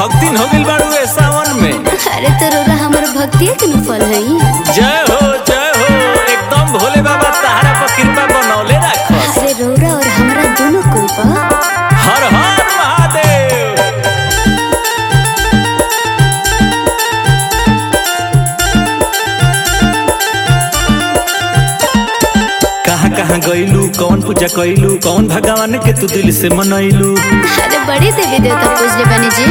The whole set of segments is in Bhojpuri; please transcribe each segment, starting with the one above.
भक्तिन हो गइल बाड़ू ए सावन में अरे तो रोरा हमर भक्तिया के न फल है जय हो जय हो एकदम भोले बाबा तहरा पर कृपा बनौले राखस अरे रोरा और हमरा दोनों कोई बा हर हर महादेव कहाँ कहाँ गइलू कौन पूजा कइलू कौन भगवान के तू दिल से मनैलू अरे बड़ी देवी देवता पूजले बनी जी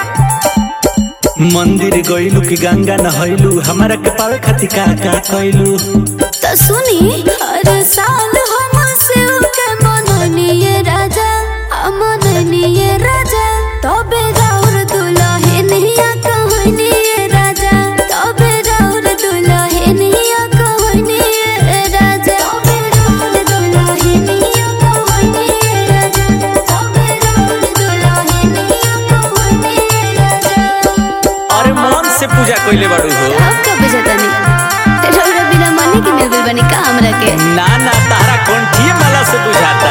मंदिर गइलू कि गंगा नहैलू हमारा के पावे खातिर का का कइलू तो सुनी हर साल हम शिव के मननिए राजा हम मननिए राजा तबे राउर दुल्हनिया कहनिए राजा तबे राउर दुल्हनिया कहनिए राजा तबे राउर दुल्हनिया कहनिए राजा तबे राउर दुल्हनिया कहनिए राजा अरे मन से पूजा कइले बाड़ू हो अब का बुझतानी रौरा बिना मने के मिल गइल बनी का हमरा के ना ना तारा कंठिए माला से बुझाता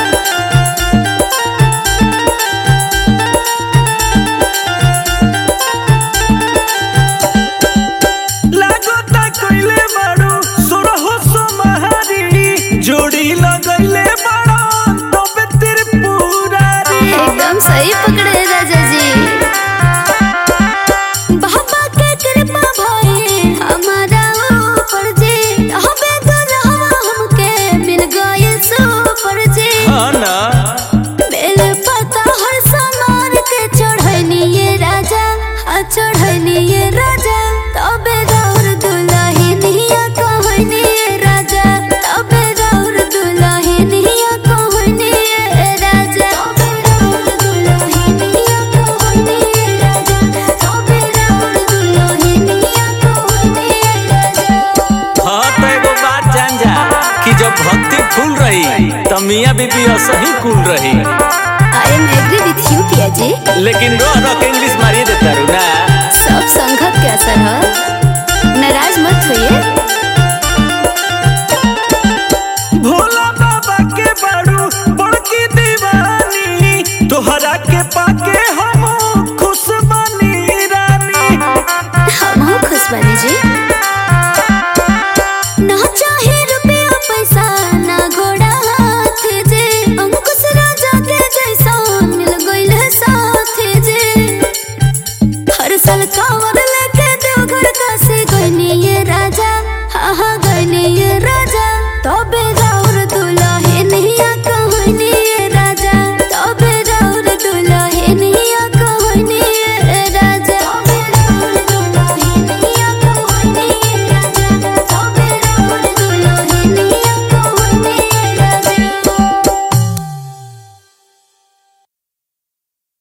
लागता कइले बाड़ू सोरहो सोमहारी जोड़ी लगइले बाड़ो तबे त्रिपुरारी एकदम सही पकड़े राजा जी बाबा के कृपा भई हमारा ऊपर जी हबे दुल्हवा हमके मिल गए सुपर जी हाँ ना बेल पता हर समार के चढ़निए राजा आ चढ़निए राजा तबे राउर दुल्हनिया कहनिए राजा तबे राउर दुल्हनिया कहनिए राजा तबे राउर दुल्हनिया कहनिए राजा तबे राउर दुल्हनिया कहनिए राजा हाँ तो एगो बात जान जा कि जब भक्ति फूल रही त मियाँ बीबी असही कुल रही I am agree with you पिया जी लेकिन रो रो के इंग्लिश मारिए देता रू ना सब संगत के असर